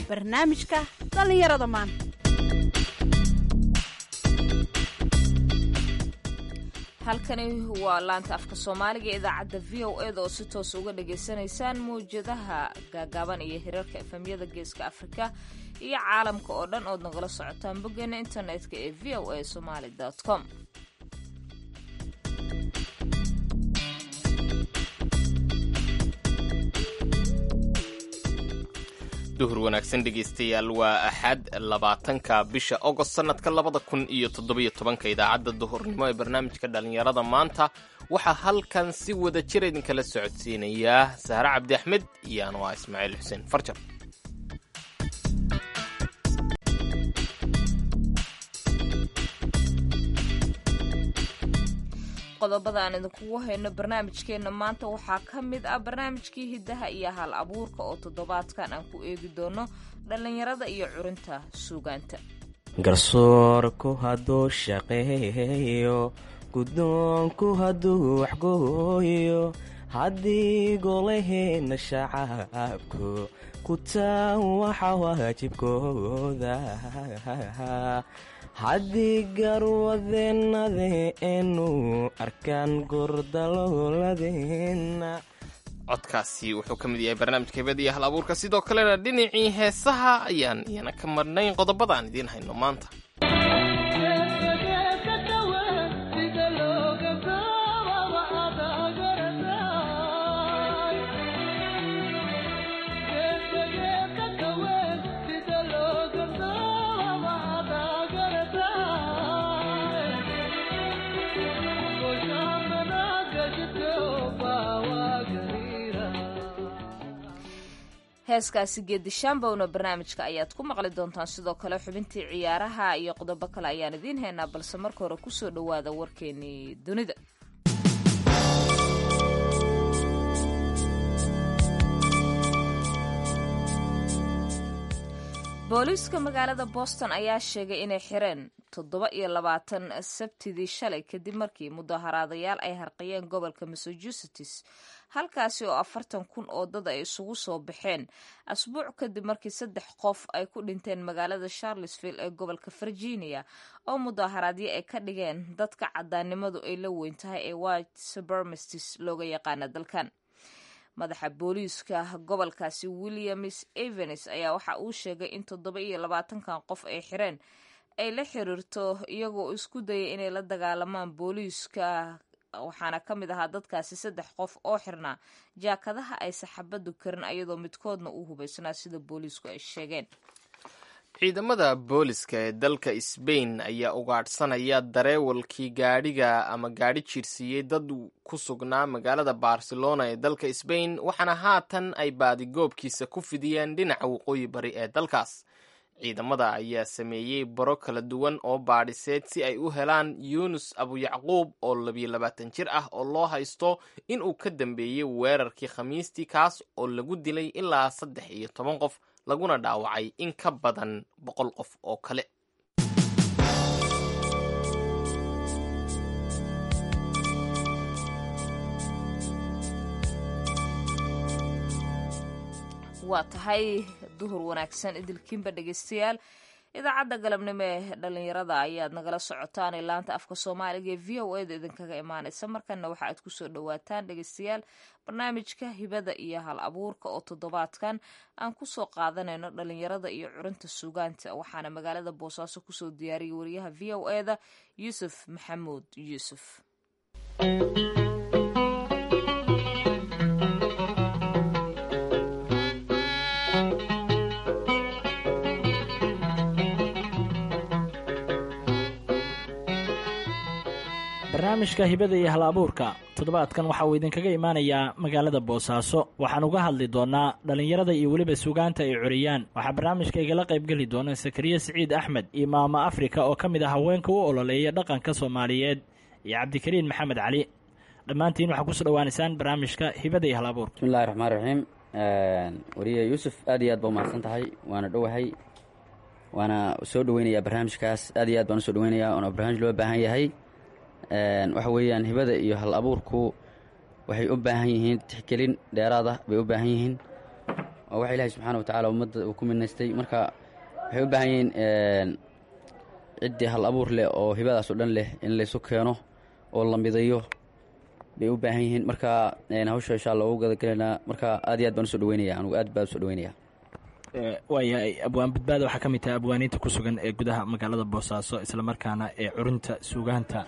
barnaamijka dhallinyarada maanta halkani waa laanta afka soomaaliga idaacadda v o eda oo si toos uga dhagaysanaysaan mawjadaha gaagaaban iyo hirarka efemyada geeska afrika iyo caalamka oo dhan ood nagala socotaan boggeena internetka ee v o a somaali com duhur wanaagsan dhegaystayaal waa axad labaatanka bisha ogost sannadka labada kun iyo toddobiyo tobanka idaacadda duhurnimo ee barnaamijka dhallinyarada maanta waxaa halkan si wada jir idinkala socodsiinayaa sahre cabdi axmed iyo anwaa ismaaciil xuseen farjar qodobada aan idinkugu hayno barnaamijkeenna maanta waxaa ka mid ah barnaamijkii hiddaha iyo hal abuurka oo toddobaadkan aan ku eegi doono dhallinyarada iyo curinta suugaanta garsoorku hadduu shaqeeyo guddoonku hadduu waxgooyo haddii golaheenna shacabku ku taan waxa waajibkooda haddii garwadeennadeenu arkaan gordalooladeenna codkaasi wuxuu ka mid yahay barnaamijka hibada iyo hal abuurka sidoo kalena dhinacii heesaha ayaan iyana ka marnayn qodobada aan idiin hayno maanta heeskaasi geedishaambowna barnaamijka ayaad ku maqli doontaan sidoo kale xubintii ciyaaraha iyo qodobo kale ayaan idiin haynaa balse marka hore kusoo dhowaada warkeenii dunida booliiska magaalada boston ayaa sheegay inay xireen toddoba iyo labaatan sabtidii shalay kadib markii mudaharaadayaal ay harqiyeen gobolka massachusetts halkaasi oo afartan kun oo dad ay isugu soo baxeen asbuuc kadib markii saddex qof ay ku dhinteen magaalada charlesville ee gobolka virginia oo mudaharaadyo ay ka dhigeen dadka cadaannimadu ay la weyn tahay ee white subermastis looga yaqaana dalkan madaxa booliiska gobolkaasi williams evans ayaa waxa uu sheegay in toddoba iyo labaatankan qof ay xireen ay la xiriirto iyagoo isku dayay inay la dagaalamaan booliiska waxaana ka mid ahaa dadkaasi saddex qof oo xirnaa jaakadaha ay saxabadu karin ayadoo midkoodna uu hubaysnaa sida booliisku ay sheegeen ciidamada booliska ee dalka sbain ayaa ugaadhsanaya dareewalkii gaadhiga ama gaadhi jiirsiiyey dad ku sugnaa magaalada barcelona ee dalka sbain waxaana haatan ay baadigoobkiisa ku fidiyeen dhinaca waqooyi bari ee dalkaas ciidamada ayaa sameeyey baro kala duwan oo baadhiseed si ay u helaan yuunus abuyacquub oo labiyo labaatan jir ah oo loo haysto in uu ka dambeeyey weerarkii khamiistii kaas oo lagu dilay ilaa saddex iyo toban qof laguna dhaawacay in ka badan boqol qof oo kale waa tahay duhur wanaagsan idilkiinba dhegaystayaal idaacadda galabnimo ee dhallinyarada ayaad nagala socotaan ee laanta afka soomaaliga ee v o eda idinkaga imaanaysa markana waxa aad kusoo dhawaataan dhegaystayaal barnaamijka hibada iyo hal abuurka oo toddobaadkan aan kusoo qaadanayno dhallinyarada iyo curinta suugaanta waxaana magaalada boosaaso kusoo diyaariyay wariyaha v o eda yuusuf maxamuud yuusuf barnaamijka hibada iyo hal abuurka toddobaadkan waxa uu idinkaga imaanayaa magaalada boosaaso waxaan uga hadli doonaa dhallinyarada iyo weliba sugaanta ay coriyaan waxaa barnaamijka igala qaybgeli doona sakariye siciid axmed iyo maamo afrika oo ka mid ah haweenka u ololeeya dhaqanka soomaaliyeed iyo cabdikariin maxamed cali dhammaantiin waxaa kusoo dhawaanaysaan barnaamijka hibada iyo hal abuurka bismillahi raxmaan raxiim wariye yuusuf aad iyo aad ba umahadsan tahay waana dhowahay waana soo dhoweynayaa barnaamijkaas aad iyo aad baan usoo dhoweynayaa oona barnaamij loo baahan yahay waxa weeyaan hibada iyo hal abuurku waxay u baahan yihiin tixgelin dheeraad ah bay u baahan yihiin waa wax ilaahay subxaana wa tacaala ummadda uu ku minaystay marka waxay u baahan yihiin ciddii hal abuur leh oo hibadaas oo dhan leh in laysu keeno oo la midayo bay u baahan yihiin marka hawsha insha allah ugu gadagelaynaa marka aad iyo aad baan usoo dhaweynaya anugu aad baan usoo dhaweynaya waayahay abwaan badbaada waxaa ka mid tahay abwaaniinta ku sugan ee gudaha magaalada boosaaso islamarkaana ee curinta suugaanta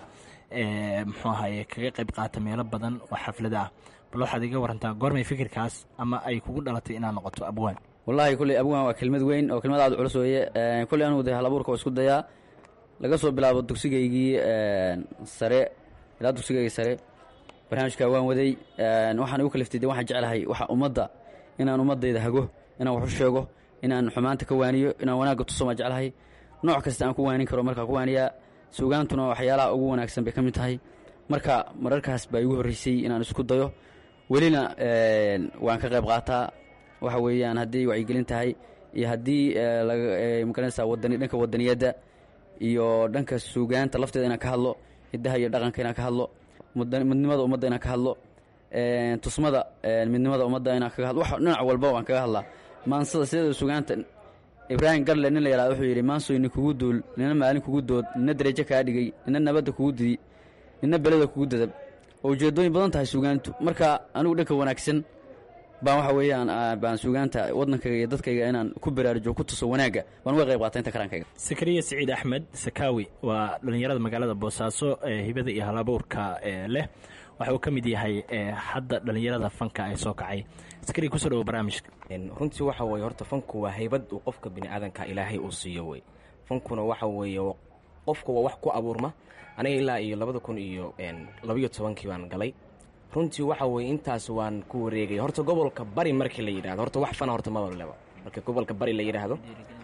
ee muxuu ahaye kaga qayb qaata meelo badan oo xaflada ah bal waxaad iga warantaa goormay fikirkaas ama ay kugu dhalatay inaad noqoto abwaan wallaahi kulley abwaan waa kelmad weyn oo kelmad aad culus weeye kulley anugu de hal abuurka waa isku dayaa laga soo bilaabo dugsigaygii sare ilaa dugsigaygii sare barnaamijka waan waday waxaan igu kaliftay de waxaan jeclahay waxa ummadda inaan ummaddayda hago inaan wax u sheego inaan xumaanta ka waaniyo inaan wanaagga tuso maan jeclahay nooc kasta aan ku waanin karo markaa ku waaniyaa suugaantuna waxyaalaha ugu wanaagsan bay ka mid tahay marka mararkaas baa igu horreysay inaan isku dayo welina waan ka qayb qaataa waxa weeyaan haddii wacyigelin tahay iyo haddii magaranaysaa wadani dhanka wadaniyadda iyo dhanka suugaanta lafteeda inaan ka hadlo hiddaha iyo dhaqanka inaan ka hadlo midnimada ummadda inaan ka hadlo tusmada midnimada ummadda inaan kaga hadlo wax dhinac walba waan kaga hadlaa maansada sideeda suugaanta ibraahim garle nin la yihahdo wuxuu yidhi maansoy nin kugu duul nina maalin kugu dood nina darajo kaa dhigay nina nabadda kugu didi nina beleda kugu dadab oo ujeedooyin badan tahay suugaantu marka anigu dhanka wanaagsan baan waxa weeyaan baan suugaanta waddankayga iyo dadkayga inaan ku baraarujo ku tuso wanaagga baan uga qayb qaata inta karaankayga sakariya siciid axmed sakaawi waa dhallinyarada magaalada boosaaso ee hibada iyo halabuurka leh waxa uu ka mid yahay hadda dhallinyarada fanka ay soo kacay sakariya kusoo dhawo barnaamijka runtii waxa weeye horta fanku waa haybad uu qofka bini aadanka ilaahay uu siiyo wey fankuna waxa weeye qofka waa wax ku abuurma aniga ilaa iyo labada kun iyo labayo tobankii baan galay runtii waxa weeye intaas waan ku wareegay horta gobolka bari markii la yidhahdo horta wax fana horta mabaleba marka gobolka bari la yidhaahdo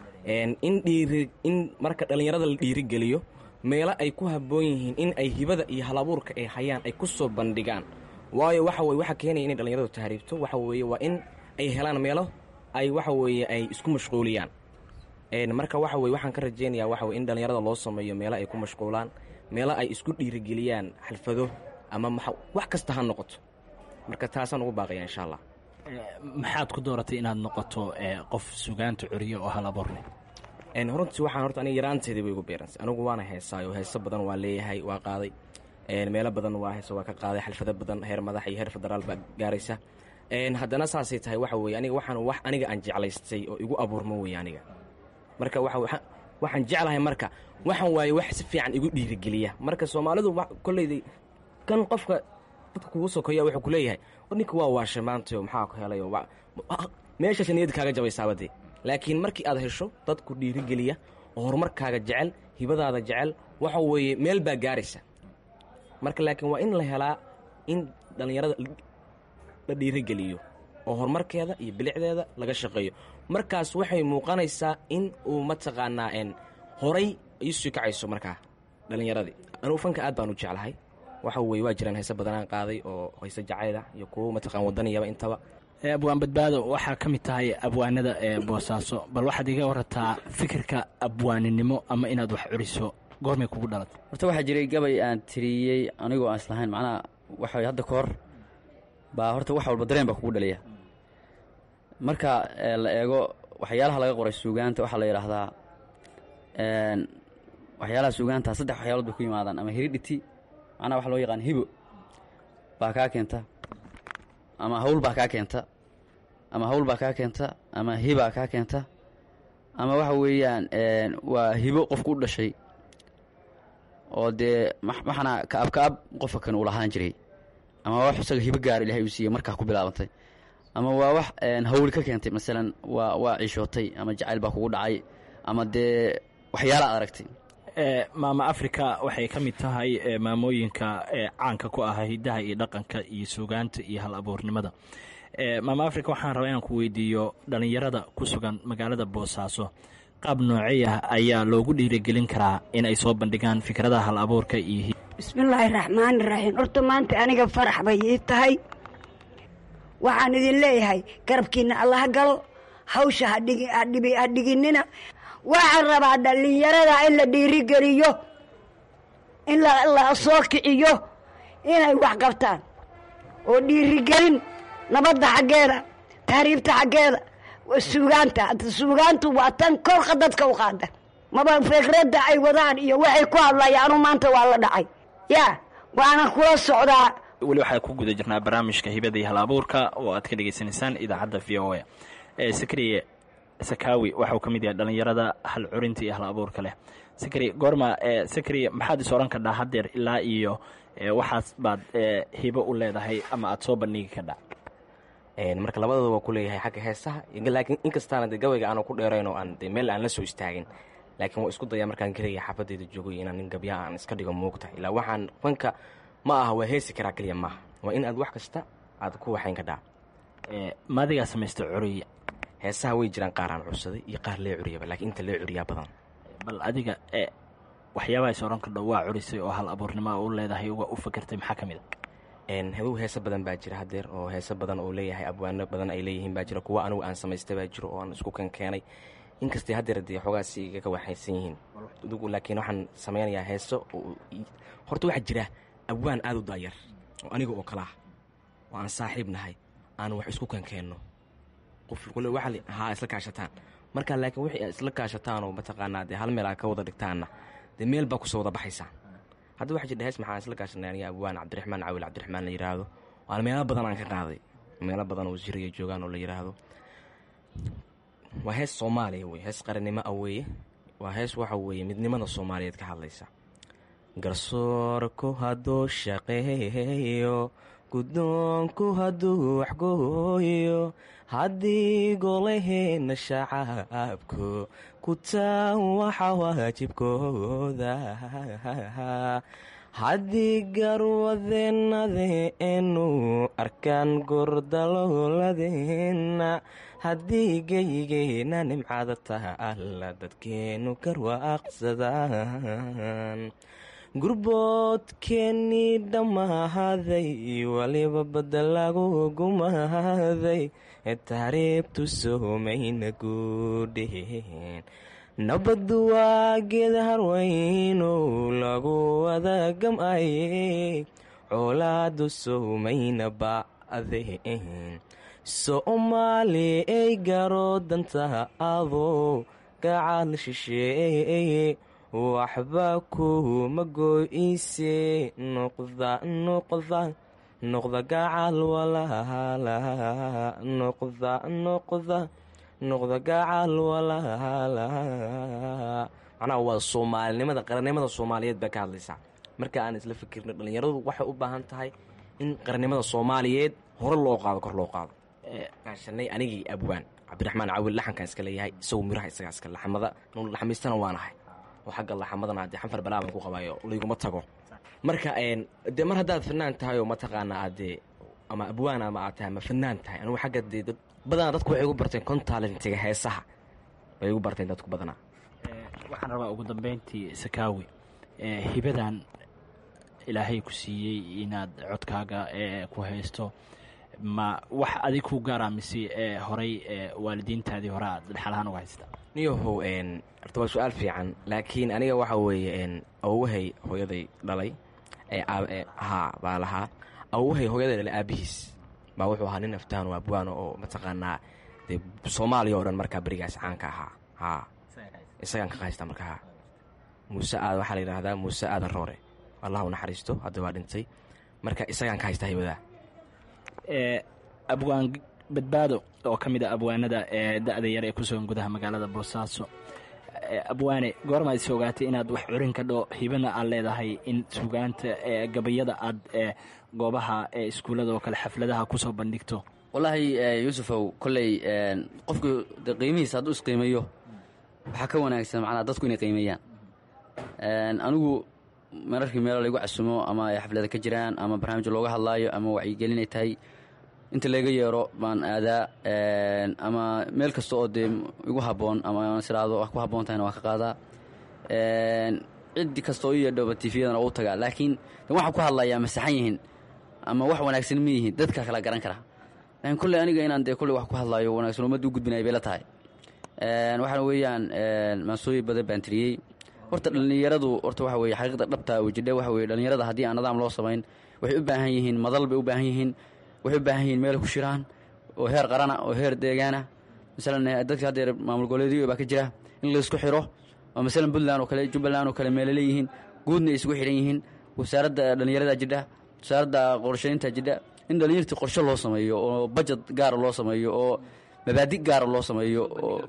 in dhiiri in marka dhallinyarada la dhiirigeliyo meelo ay ku habboon yihiin in ay hibada iyo halabuurka ay hayaan ay ku soo bandhigaan waayo waxa weye waxa keenaya inay dhallinyaradu tahriibto waxa weeye waa in ay helaan meelo ay waxa weeye ay isku mashquuliyaan marka waxa weye waxaan ka rajaynayaa waxa weye in dhallinyarada loo sameeyo meelo ay ku mashquulaan meelo ay isku dhiirigeliyaan xalfado ama ma wax kasta ha noqoto marka taasaan ugu baaqaya insha allah maxaad ku dooratay inaad noqoto qof sugaanta curiyo oo halabuur leh runtii waxaan horta aniga yaraanteedii bay igu beeransay anigu waana heesaayo heeso badan waa leeyahay waa qaaday meelo badan waa heeso waa ka qaaday xalfado badan heer madax iyo heer federaal baa gaaraysa haddana saasay tahay waxa weye aniga waxaan wax aniga aan jeclaystay oo igu abuurmo weye aniga marka waa waxaan jeclahay marka waxaan waaye wax si fiican igu dhiirigeliya marka soomaalidu kolleyday kan qofka dadka kugu sokoya wuxuu ku leeyahay ninka waa waashay maantayo maxaa ku helay meeshaas niyad kaaga jabaysaabadee laakiin markii aad hesho dad ku dhiirigeliya oo horumarkaaga jecel hibadaada jecel waxa weeye meel baa gaaraysa marka laakiin waa in la helaa in dhallinyarada la dhiirigeliyo oo horumarkeeda iyo bilicdeeda laga shaqeeyo markaas waxay muuqanaysaa in uu mataqaanaa n horay iisii kacayso markaa dhallinyaradii anugu fanka aad baan u jeclahay waxa weye waa jiraan heese badanaan qaaday oo heese jacayda iyo kuwo mataqaan wadaniyaba intaba abwaan badbaado waxaa ka mid tahay abwaanada ee boosaaso bal waxaad iga warataa fikirka abwaaninimo ama inaad wax curiso goormay kugu dhalatay horta waxaa jiray gabay aan tiriyey anigoo aan islahayn macnaha waxa hadda ka hor baa horta wax walba dareen baa kugu dhaliya marka la eego waxyaalaha laga qoray suugaanta waxaa la yidhaahdaa waxyaalaha suugaanta saddex waxyaalood bay ku yimaadaan ama hiridhiti macnaha waxa loo yaqaan hibo baa kaa keenta ama hawl baa kaa keenta ama hawl baa kaa keenta ama hibaa kaa keenta ama waxa weeyaan waa hibo qofku u dhashay oo dee waxaana kaab kaab qofka kan uu lahaan jiray ama waa wax isaga hibo gaar ilahay uu siiyey markaa ku bilaabantay ama waa wax hawl ka keentay masalan waa waa ciishootay ama jacayl baa kugu dhacay ama dee waxyaala ad aragtay maama africa waxay ka mid tahay maamooyinka caanka ku ah hiddaha iyo dhaqanka iyo suugaanta iyo hal abuurnimada maama africa waxaan rabaa inaan ku weydiiyo dhallinyarada ku sugan magaalada boosaaso qaab noocey ah ayaa loogu dhiirigelin karaa in ay soo bandhigaan fikradaha hal abuurka iyo bismillaahi raxmaani raxiim horta maanta aniga farax bay ii tahay waxaan idin leeyahay garabkiina allaha galo hawsha ha dhiginina waxaan rabaa dhallinyarada in la dhiirigeliyo in la soo kiciyo inay wax qabtaan oo dhiirigelin nabadda xaggeeda tahriibta xaggeeda suugaanta suugaantu waa tan korka dadka u qaada maba fikradda ay wadaan iyo waxay ku hadlayaanu maanta waa la dhacay ya waana kula socdaa weli waxaa ku guda jirnaa barnaamijka hibada iyo hal abuurka oo aad ka dhegaysanaysaan idaacadda v o a sakriye sakaawi waxauu ka mid yahay dhallinyarada hal curinta iyo hal abuurka leh sakri goorma sakriye maxaad is oran kadhaa haddeer ilaa iyo waxaas baad hibo u leedahay ama aada soo bandhigi kadhaa marka labadooda waa ku leeyahay xagga heesaha laakiin inkastaana de gabayga aanu ku dheerayn oo aan de meel aan la soo istaagin laakiin waa isku dayaa markaan keliya xaafadeyda joogo inaan nin gabyaa aan iska dhigo muugta ilaa waxaan fanka ma aha waa heesi karaa keliya maaha waa in aad wax kasta aad ku waxayn kadhaa maadigaa samaysta curiya heesaha way jiraan qaar aan cursaday iyo qaar lee curiyaba laakiin inta lee curiyaa badan bal adiga waxyaabaha is oran kadho waa curisay oo hal abuurnimoa u leedahay waa u fakertay maxaa ka mid a hadow heese badan baa jira hadeer oo heese badan oo leeyahay abwaano badan ay leeyihiin baa jira kuwa anigu aan samaystay baa jiro oo aan isku kankeenay inkastay hadeer dee xoogaasi igaga waxaysan yihiin laakiin waxaan samaynayaa heeso horta waxaa jira abwaan aada u daayar oo aniga oo kale ah oo aan saaxiib nahay aan wax isku kankeenno qof kule waa haa isla kaashataan markaa laakiin wixii aad isla kaashataan oo mataqaanaa dee hal meel aad ka wada dhigtaanna dee meel baa kusoo wada baxaysaan hadda waxaa jira hees maxaan isla kaashanay aniga abwaan cabdiraxmaan cawil cabdiraxmaan la yidhaahdo waana meelo badan aan ka qaaday meelo badan oo siriya joogaan oo la yidhaahdo waa hees soomaaliya wey hees qarannimo ah weeye waa hees waxa weeye midnimada soomaaliyeed ka hadlaysa garsoorku hadduu shaqeeyo guddoonku hadduu waxgooyo haddii golaheenna shacabku ku taan waxa waajibkooda haddii garwadeennadeenu arkaan gordalooladeenna haddii geygeenna nimcada taalla dadkeennu garwaaqsadaan gurboodkeennii dhammaahaday waliba badda lagu gumaaday taariibtu soomayna guudheen nabaddu waa geeda harweynow lagu wada gam'ayey coolaadu soomayna ba'deen soomaali ay garo danta adoo gacal shisheeye waxba kuma goyse noqda noqda noqda gacal walaala noqda noqda noqda gacal walaala macnaha waa soomaalinimada qarannimada soomaaliyeed baa ka hadlaysaa marka aan isla fikirno dhallinyaradu waxay u baahan tahay in qarannimada soomaaliyeed hore loo qaado kor loo qaado kaashanay anigii abwaan cabdiraxmaan cawil laxankaan iska leeyahay isagu miraha isagaa iska laxamada laxamiistana waanahay oo xagga laxamadana dee xanfar balaaban ku qabaayo layguma tago marka dee mar haddaad fanaan tahay oo mataqaanaa aadee ama abwaan ama aad tahay ama fanaan tahay anugu xagga dee dad badanaa dadku waxay igu barteen contaalentiga heesaha bay igu barteen dadku badanaa waxaan rabaa ugu dambeyntii sakaawi hibadan ilaahay ku siiyey inaad codkaaga ku haysto ma wax adig ku gaara mise horay waalidiintaadii hore aad dhexalahaan uga haysta niyahow horta waa su-aal fiican laakiin aniga waxa weeye awwahay hooyaday dhalay haa baa lahaa awwahay hooyaday dhalay aabihiis baa wuxuu ahaa nin aftaan oo abwaano oo mataqaanaa dee soomaaliya oo dhan markaa berigaas caanka ahaa haa isagaan ka haysta marka haa muuse aad waxaa la yidhaahdaa muuse aadan roore allah u naxariisto hadda waa dhintay marka isagaan ka haysta haybadaa abwaan badbaado oo ka mid a abwaanada ee da-da yar ee ku sugan gudaha magaalada boosaaso abwaane goorma is ogaatay inaad wax curin kadho hibana aad leedahay in sugaanta gabayada aad goobaha iskuullada oo kale xafladaha kusoo bandhigto wallaahi yuusufow kolley qofku de qiimihiisa hadduu isqiimeeyo waxaa ka wanaagsan macnaa dadku inay qiimeeyaan anigu mararkii meelo laygu casumo ama ay xaflada ka jiraan ama barnaamij looga hadlaayo ama wacyigelinay tahay inta layga yeero baan aadaa ama meel kasta oo dee igu habboon ama siraado wax ku habboon tahayna waan ka qaadaa cid kasta oo i yeedhoba tifiyadana u tagaa laakiin de waxaan ku hadlayaa ma saxan yihiin ama wax wanaagsan ma yihiin dadka kala garan kara laakiin kolley aniga inaan dee kolley wax ku hadlaayo wanaagsan ummadda u gudbinaya bay la tahay waxaana weeyaan maansooyin badan baan tiriyey horta dhallinyaradu horta waxa weye xaqiiqda dhabta wejidhe waxa weye dhallinyarada haddii aan nidaam loo samayn waxay u baahan yihiin madal bay u baahan yihiin waxay u baahan yihiin meel ku shiraan oo heer qarana oo heer deegaana masalan dadka haddeer maamul goboleedyo baa ka jira in laysku xiro oo masalan puntland oo kale jubbaland oo kale meelo leeyihiin guudna ay isugu xidhan yihiin wasaaradda dhallinyarada jidha wasaaradda qorshaynta jidha in dhallinyartii qorshe loo sameeyo oo bajet gaara loo sameeyo oo mabaadi gaara loo sameeyo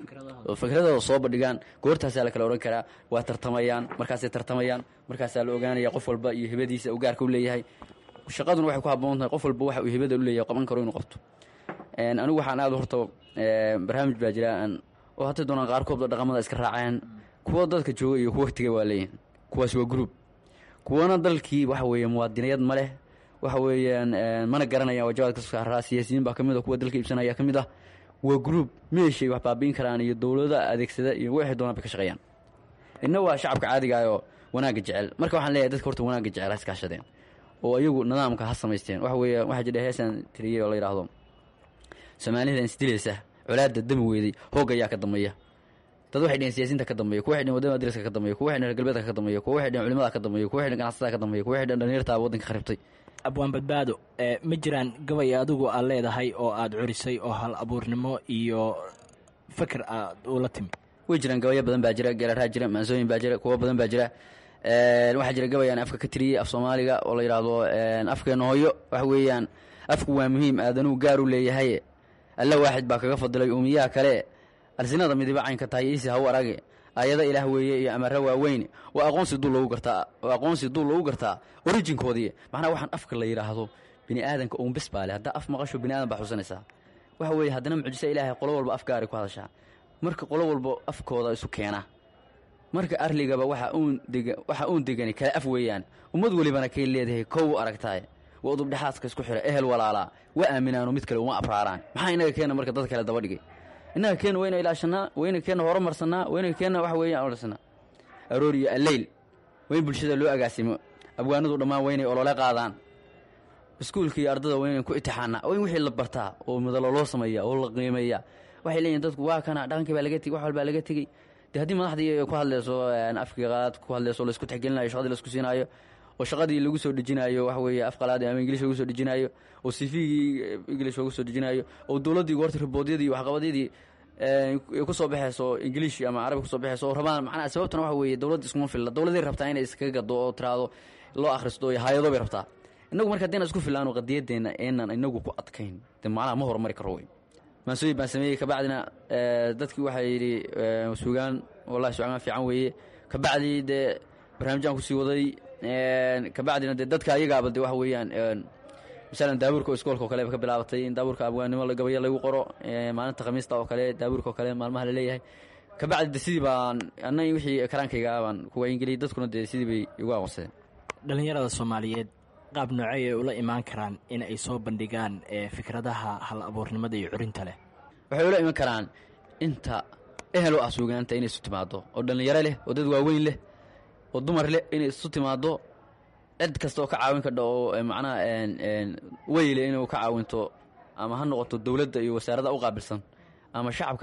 oo fikradooda soo bandhigaan goortaasaa la kala odhan karaa waa tartamayaan markaasay tartamayaan markaasaa la ogaanaya qof walba iyo hibadiisa uu gaarka u leeyahay shaqaduna waxay ku haboon tahay qof walba waxa uu hibada u leeyahay qaban karo inuu qabto anigu waxaan aada horta barnaamij baa jira oo hata doonaan qaarkoodba dhaqamada iska raaceen kuwa dadka jooga iyo kuwa waqtiga waa leeyihin kuwaas waa group kuwana dalkii waxa weeye muwaadiniyad ma leh waxa weeyaan mana garanayaan wajabaad ka saaraa siyaasiyiin baa ka mid a kuwa dalka iibsanaya ka mid ah waa group meeshay wax baabiin karaan iyo dowlada adeegsada iyo waxay doonaan bay ka shaqeeyaan inna waa shacabka caadiga ah oo wanaagga jecel marka waxaan leeyahay dadka horta wanaagga jecel ha iskaashadeen oo iyagu nidaamka ha samaysteen waxa weeye waxaa jira heesaan tiriyey oo la yidhaahdo soomaalida isdilaysa colaada dami weeday hoog ayaa ka dambeeya dad waxay dheheen siyaasiinta ka dambeeya kuwa waxay dheheen wadamada dariska ka dambeeya kuwa waxay dheheen galbeedka ka dambeeya kuwa waxay dheheen culimada ka dambeeya kuwa waxay dheheen ganacsatada ka dambeeya kuwa waxay dheheen dhalinyarta waddanka kharibtay abwaan badbaado ma jiraan gabay adigu aad leedahay oo aad curisay oo hal abuurnimo iyo fikir aad ula timi way jiraan gabayo badan baa jira geeraraa jira maansooyin baa jira kuwo badan baa jira waxaa jira gabay aan afka ka tiriyey af soomaaliga oo la yidhaahdo afkeena hooyo waxa weeyaan afku waa muhiim aadanuu gaar u leeyahay alla waaxid baa kaga fadilay uumiyaha kale alsinada midiba caynka tahay iisi haw arage aayada ilaah weeye iyo amara waaweyn waa aqoonsi dul lagu gartaa waa aqoonsi dul lagu gartaa orijinkoodii macnaha waxaan afka la yidhaahdo bini aadanka uun bes baa leh haddaa af maqasho bini aadan baa xusanaysaa waxa weeye haddana mucjisa ilaahay qolo walba af gaaray ku hadashaa marka qolo walba afkooda isu keena marka arligaba waxa uun dega waxa uun degani kale af weeyaan ummad welibana kay leedahay kow aragtaay waa udubdhexaadka isku xira ehel walaalaa wa aaminaano mid kale uma abraaraan maxaa inaga keena marka dad kale daba dhigay innaga keena wayna ilaashanaa wayna keena horumarsanaa wayna keena waxa weeyaan odhansanaa aroor iyo alleyl wayn bulshada loo agaasimo abwaanadu dhammaan waynay olole qaadaan iskuulka iyo ardada waynan ku itixaanaa wayn wixii la bartaa oo madalo loo sameeya oo la qiimeeya waxay leeyihin dadku waa kana dhaqankii baa laga tegey wax walbaa laga tegey de haddii madaxdii ku hadleyso afkii qalaad ku hadleyso laisku texgelinayo shaqadii laisku siinaayo oo shaqadii lagu soo dejinaayo waxa weeye af qalaad ama ingilish lagu soo dejinaayo oo sifigii ingilish lagu soo dejinaayo oo dowladdii goorta riboodyadii iyo waxqabadyadii ku soo baxayso ingiliish ama carabi kusoo baxayso oo rabaan macnaha sababtana waxa weeye dowladda iskuma filla dowladay rabtaa inay iskaga gado oo tiraado loo akhristo iyo hay-ado bay rabtaa innagu marka haddayna isku fillaano qadiyadeenna eenan inagu ku adkayn de macnaha ma horumari karo wey maansooyin baan sameeyey kabacdina dadkii waxaa yidhi sugaan wallahi sugaan fiican weeye kabacdii dee barnaamijyaan kusii waday kabacdina dee dadka ayagaaba de waxa weeyaan masalan daabuurka oo iskoolka oo kale ba ka bilaabatay in daabuurka abwaannimo gabaya lagu qoro maalinta khamiista oo kale daabuurka oo kale maalmaha la leeyahay kabacdi de sidii baan ana wixii karaankayga baan ku waayingeliyey dadkuna dee sidii bay igu aqoonsadeen dhallinyarada soomaaliyeed qaab noocey ay ula imaan karaan in ay soo bandhigaan fikradaha hal abuurnimada iyo curinta leh waxay ula iman karaan inta ehel u ah suugaanta inay isu timaado oo dhallinyaro leh oo dad waaweyn leh oo dumar leh inay isu timaado cid kasta oo ka caawin kadha oo macnaha weyle inuu ka caawinto ama ha noqoto dowladda iyo wasaaradda u qaabilsan ama shacabka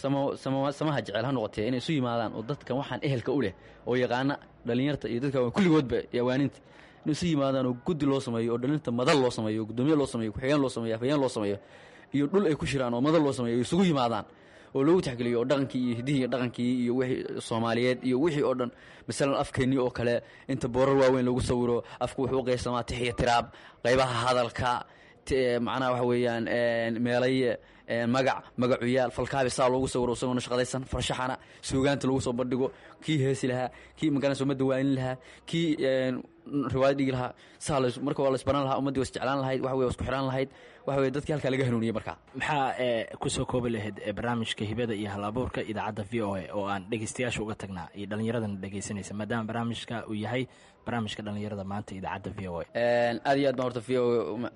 samaha jecel ha noqotee inay isu yimaadaan oo dadkan waxaan ehelka u leh oo yaqaana dhallinyarta iyo dadka kulligoodba awaaninta inay isu yimaadaan oo guddi loo sameeyo oo dhallinyarta madal loo sameeyo gudoomiye loo sameeyo ku-xigeen loo sameyo afhayeen loo sameeyo iyo dhul ay ku shiraan oo madal loo sameeyo ay isugu yimaadaan oo loogu taxgeliyo oo dhaqankii iyo hidihii dhaqankii iyo wixii soomaaliyeed iyo wixii oo dhan masalan afkeennii oo kale inta boorar waaweyn lagu sawiro afku wuxuu u qaybsamaa tix iyo tiraab qaybaha hadalka macnaha waxa weeyaan meelaye magac magacuyaal falkaabi saa loogu sawiro isagoona shaqadaysan farshaxana suugaanta lagu soo bandhigo kii heesi lahaa kii magaranaysa ummadda waanin lahaa kii riwaayad dhigi lahaa saa las marka waa laisbaran lahaa ummaddii was jeclaan lahayd waxa wey was ku xidhaan lahayd waxa weye dadkii halkaa laga hanuuniyey markaa maxaa kusoo koobi lahayd barnaamijka hibada iyo hal abuurka idaacadda v o a oo aan dhegeystayaasha uga tagnaa iyo dhallinyaradana dhegeysanaysa maadaama barnaamijka uu yahay barnaamijka dhallinyarada maanta idaacadda v o a aad iyo aad baan horta v o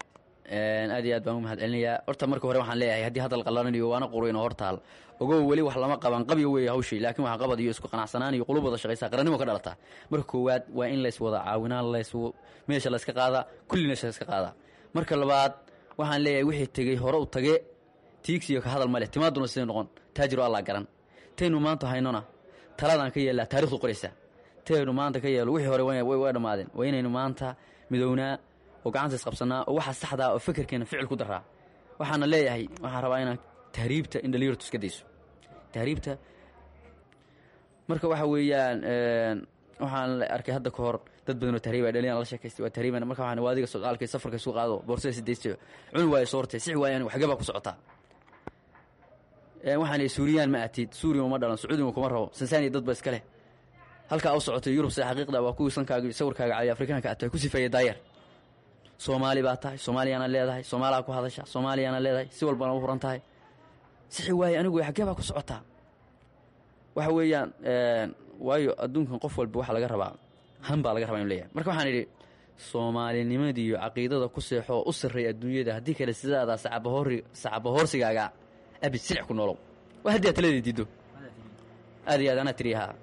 aad iyo aad baan u mahad celinayaa horta marka hore waxaan leeyahay haddii hadal qallananiyo waana quruyn oo hortaal ogow weli wax lama qaban qabyo weeye hawshii laakiin waxa qabad iyo isku qanacsanaan iyo qulub wada shaqaysa qarannimo ka dhalataa marka koowaad waa in lays wada caawinaan lays meesha layska qaadaa kulli meesha layska qaadaa marka labaad waxaan leeyahay wixii tegey hore u tage tiigsiyo ka hadal ma leh timaaduna siday noqon taajiro allaa garan taynu maanta haynona taladaan ka yeellaa taarikhdu qoraysa taynu maanta ka yeelo wixii hore way dhammaadeen waa inaynu maanta midownaa oo gacanta isqabsanaa oo waxa saxdaa oo fekerkeena ficil ku daraa waxaana leeyahay waxaan rabaa inaan tahriibta in dhalinyartu iska dayso tahriibta marka waxa weeyaan waxaan arkay hadda ka hor dad badan oo tahriib ay dhalinyar la sheekaystay waa tahriibana marka waxaan waa adiga socdaalkay safarka isu qaado boorsada sidaysto cuni waayo soortay six waayo anigu xagee baa ku socotaa waxaan ihi suuriyaan ma atid suuriya uma dhalan sacuudiga kuma rabo sansaaniya dad ba iska leh halkaa u socotay yurub sida xaqiiqda waa kuwii sankaaga sawirkaaga caliya afrikaanka aad tahay ku sifeeya daayeer soomaali baa tahay soomaaliyaana leedahay soomaalaa ku hadasha soomaaliyaana leedahay si walbana u furan tahay sixi waaye anigu xaggee baa ku socotaa waxa weeyaan waayo adduunkan qof walba waxaa laga rabaa han baa laga rabaa inu leeyahay marka waxaan idhi soomaalinimadii iyo caqiidada ku seexoo u sarreeya adduunyada haddii kale sidaadaa sacabahori sacabahoorsigaaga abid silic ku noolow waa haddii aad taladii diiddo aad iyo aad anaa tiri haa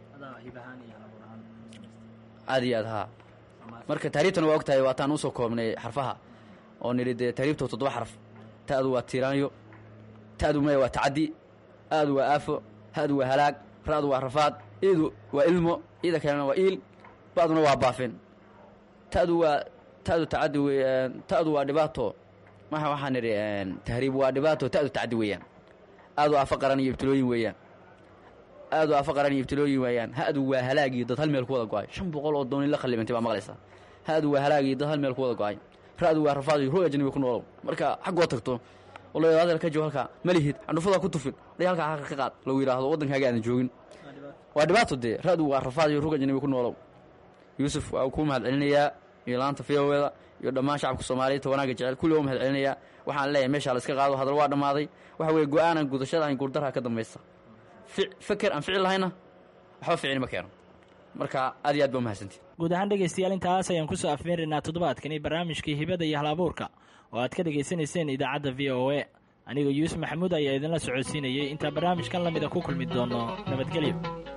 aad iyo aad haa marka tahriibtana waa og tahay waataan usoo koobnay xarfaha oo nidhi dee tahriibta toddoba xaraf ta'du waa tiiraanyo ta'du maya waa tacaddi aadu waa aafo ha'du waa halaag ra'du waa rafaad iidu waa ilmo iida kalena waa iil ba'duna waa baafin ta'du waa ta'du tacaddi weeyaan ta'du waa dhibaato maxa waxaan nidhi tahriib waa dhibaato ta'du tacaddi weeyaan aadu aafo qaran iyo ibtilooyin weeyaan aadu aafo qaran iyo ibtilooyin weeyaan ha'du waa halaag iyo dad hal meel ku wada go-ay shan boqol oo dooni la khallibantay baa maqlaysaa ha'du waa halaag iyo dad hal meel ku wada go-ay ra'du waa rafaad iyo ruux ajnabi ku noolow marka xaggoo tagto wala hadal ka joog halkaa ma lihid candhufadaa ku tufin dhay halkaa xaqa ka qaad lagu yidhaahdo waddankaaga aadan joogin waa dhibaato dee ra'du waa rafaad iyo ruux ajnabi ku noolow yuusuf waa kuu mahad celinayaa iyo laanta fiyoweeda iyo dhammaan shacabka soomaaliyeedta wanaagga jecel kulli waa mahad celinayaa waxaan leeyahay meeshaa la iska qaado hadal waa dhammaaday waxa weeye go-aanan gudashada an guurdarha ka dambaysa feker aan ficil lahayna waxba ficili ma keeno marka aad iyo aad ba umahadsantii guud ahaan dhegaystayaal intaas ayaan kusoo afmeeraynaa toddobaadkani barnaamijkii hibada iyo halabuurka oo aad ka dhegaysanayseen idaacadda v o a aniga yuusuf maxamuud ayaa idinla socodsiinayay intaa barnaamijkan lamida ku kulmi doono nabadgelyo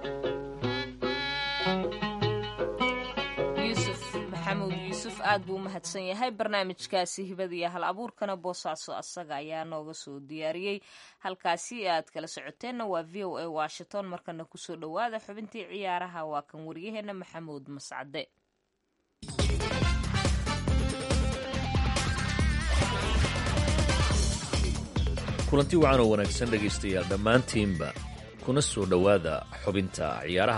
aad buu u mahadsan yahay barnaamijkaasi hibada iyo hal abuurkana boosaaso asaga ayaa nooga soo diyaariyey halkaasi aad kala socoteenna waa v o a washington markana kusoo dhowaada xubintii ciyaaraha waa kan waryaheena maxamuud mascade kulanti wacan oo wanaagsan dhegaystayaal dhammaantiinba kuna soo dhowaada xubinta ciyaaraha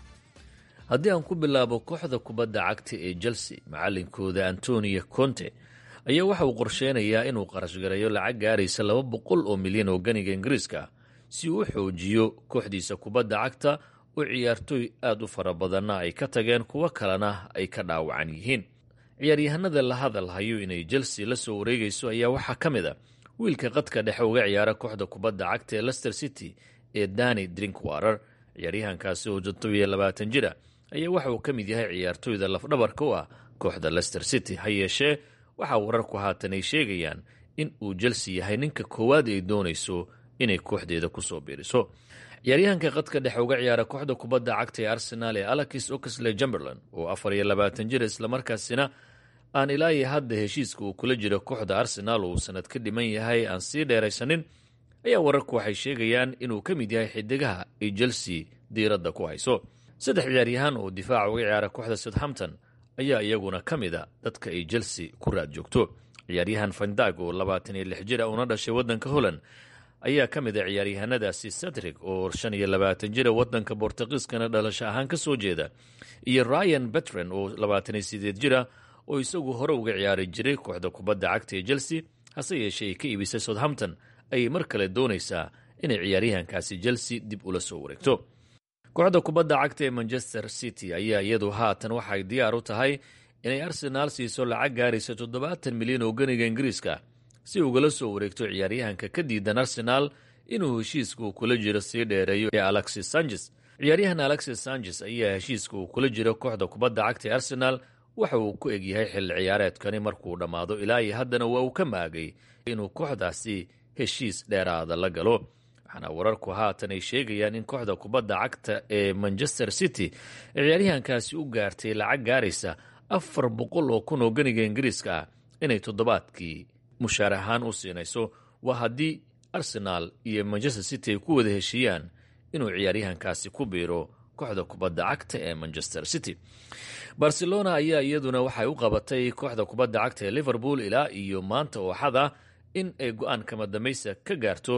haddii aan ku bilaabo kooxda kubadda cagta ee chelsea macalinkooda antonio conte ayaa waxa uu qorsheynayaa inuu qarashgareeyo lacag gaaraysa laba boqol oo milyan oo ganiga ingiriiska ah si uu u xoojiyo kooxdiisa kubadda cagta oo ciyaartooy aad u fara badanna ay ka tageen kuwo kalena ay ka dhaawacan yihiin ciyaaryahanada la hadal hayo inay chelsea la soo wareegayso ayaa waxaa ka mid a wiilka qadka dhexe uga ciyaara kooxda kubadda cagta ee lester city ee dani drinkwarer ciyaaryahankaasi oo jatobiya labaatan jira ayaa waxa uu ka mid yahay ciyaartooyda lafdhabarka u ah kooxda lester city ha yeeshee waxaa wararku haatan ay sheegayaan in uu chelsea yahay ninka koowaad ay doonayso inay kooxdeeda kusoo biiriso ciyaaryahanka qadka dhexe uga ciyaara kooxda kubadda cagta ee arsenaal ee alexis oxley jumberland oo afar iyo labaatan jir islamarkaasina aan ilaayi hadda heshiiska uu kula jiro kooxda arsenaal uu sanad ka dhiman yahay aan sii dheeraysanin ayaa wararku waxay sheegayaan inuu ka mid yahay xidigaha ay chelsea diiradda ku hayso saddex ciyaaryahaan oo difaaca uga ciyaara kooxda southampton ayaa iyaguna ka mid a dadka ay chelsea ku raad joogto ciyaaryahan fandag oo labaatan iyo lix jira una dhashay waddanka holland ayaa ka mid a ciyaaryahanadaasi cedric oo shan iyo labaatan jira waddanka bortugiiskana dhalasho ahaan ka soo jeeda iyo ryan betren oo labaatan iyo sideed jira oo isagu hore uga ciyaari jiray kooxda kubadda cagta ee chelsea hase yeeshee ay ka iibisay southampton ayay mar kale doonaysaa inay ciyaaryahankaasi chelsea dib ula soo wareegto kooxda kubadda cagta ee manchester city ayaa iyadu haatan waxay diyaar u tahay inay arsenaal siiso lacag gaaraysa toddobaatan milyan oo ganiga ingiriiska si ugala soo wareegto ciyaaryahanka ka diidan arsenaal inuu heshiiska uu kula jiro sii dheereeyo ee alexis sanches ciyaaryahan alexis sanches ayaa heshiiska uu kula jiro kooxda kubadda cagta ee arsenaal waxa uu ku egyahay xilli ciyaareedkani markuu dhammaado ilaa iyo haddana waa uu ka maagay inuu kooxdaasi heshiis dheeraada la galo waxaana wararku haatan ay sheegayaan in kooxda kubadda cagta ee manchester city ciyaaryahankaasi u gaartay lacag gaaraysa afar boqol oo kun oo ganiga ingiriiska ah inay toddobaadkii mushaar ahaan u siinayso waa haddii arsenaal iyo manchester city ay ku wada heshiiyaan inuu ciyaaryahankaasi ku biiro kooxda kubadda cagta ee manchester city barcelona ayaa iyaduna waxay u qabatay kooxda kubadda cagta ee liverpool ilaa iyo maanta ooxada in ay go-aan kama dambaysa ka gaarto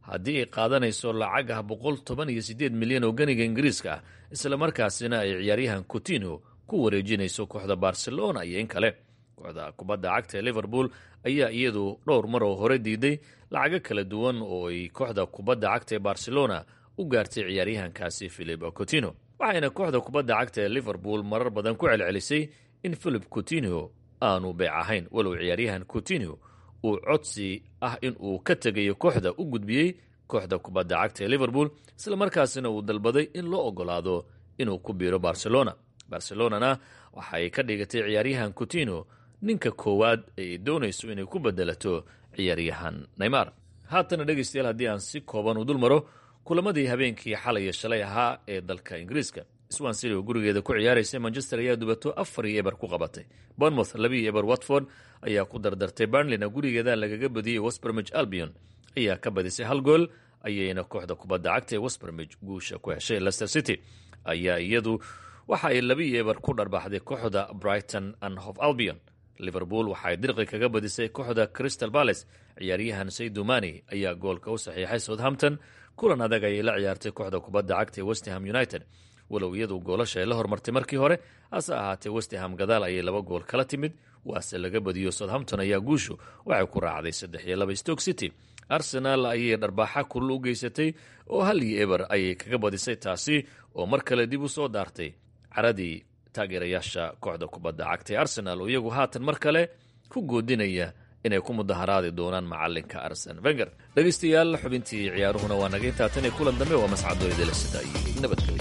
haddii ay qaadanayso lacag ah boqol toban iyo siddeed milyan oo ganiga ingiriiska ah islamarkaasina ay ciyaaryahan coutinho ku wareejinayso kooxda barcelona iyo in kale kooxda kubadda cagta ee liverpool ayaa iyadu dhowr mar oo hore diiday lacago kala duwan oo ay kooxda kubadda cagta ee barcelona u gaartay ciyaaryahankaasi philip coutinho waxayna kooxda kubadda cagta ee liverpool marar badan ku celcelisay in philip coutinho aanu beec ahayn walow ciyaaryahan coutinho uu codsi ah in uu ka tegayo kooxda u gudbiyey kooxda kubadda cagta ee liverpool islamarkaasina uu dalbaday in loo ogolaado inuu ku biiro barcelona barcelonana waxay ka dhigatay ciyaaryahan coutinho ninka koowaad ay doonayso inay ku bedelato ciyaaryahan neymar haatana dhegaystayaal haddii aan si kooban u dul maro kulamadii habeenkii xalay shalay ahaa ee dalka ingiriiska swan city oo gurigeeda ku ciyaaraysa manchester ayaa dubato afar iyo eber ku qabatay bournemouth labiiyo eber watford ayaa ku dardartay burnleyna gurigeeda lagaga badiyey westbermich albion ayaa ka badisay hal gool ayayna kooxda kubadda cagta ee westbermich guusha ku heshay leicester city ayaa iyadu waxa ay labiiyo eber ku dharbaaxday kooxda brighton and hof albion liverpool waxaay dirqi kaga badisay kooxda crystal palace ciyaaryahan saydumani ayaa goolka u saxiixay southampton kulan adag ayay la ciyaartay kooxda kubadda cagta ee westham united walow iyadu goolasha ay la hormartay markii hore hase ahaatee westham gadaal ayay laba gool kala timid waase laga badiyo southampton ayaa guushu waxay ku raacday saddex iyo laba stoke city arsenal ayay dharbaaxa kulul u geysatay oo hal iyo eber ayay kaga badisay taasi oo mar kale dib u soo daartay caradii taageerayaasha kooxda kubadda cagta ee arsenal oo iyagu haatan mar kale ku goodinaya inay ku mudaharaadi doonaan macalinka arsen venger dhegaystayaal xubintii ciyaaruhuna waa naga intaa tan iyo kulan dambe waa mascadooydala sida iyo nabadgelyo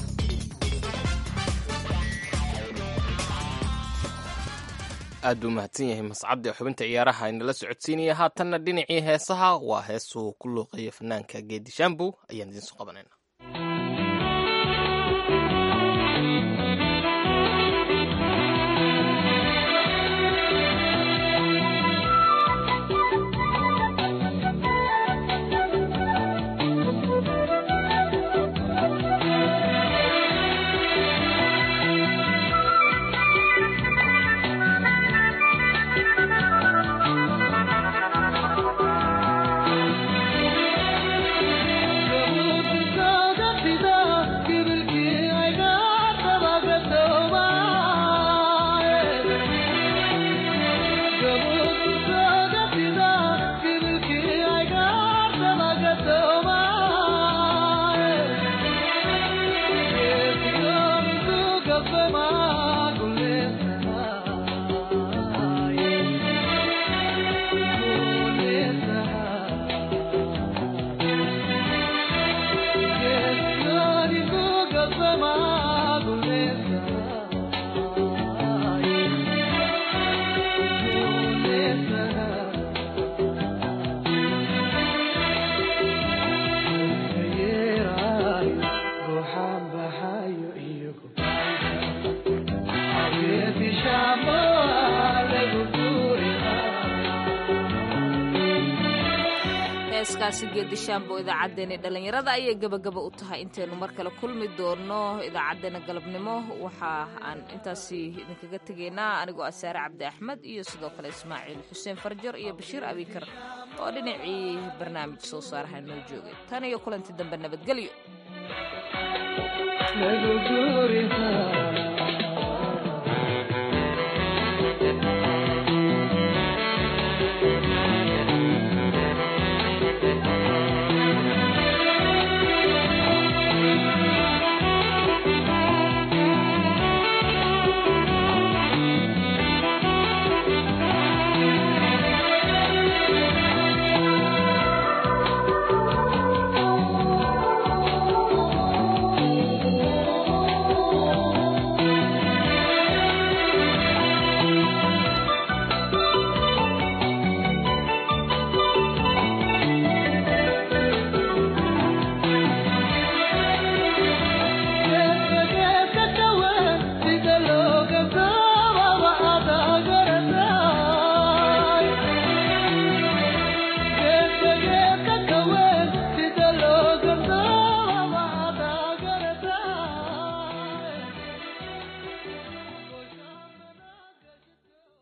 aad buu mahadsan yahay mascadde xubinta ciyaaraha inala socodsiinaya haatanna dhinacii heesaha waa heesuu ku luuqeeya fanaanka geedi shambow ayaan idinsoo qabanayna heeskaasi geedishaambo idaacaddeenii dhallinyarada ayay gebagaba u tahay intaynu mar kale kulmi doonno idaacaddeenna galabnimo waxa aan intaasi idinkaga tegaynaa anigoo asaare cabdi axmed iyo sidoo kale ismaaciil xuseen farjar iyo bashiir abikar oo dhinacii barnaamij soo saaraha noo joogay tan iyo kulanti dambe nabadgelyo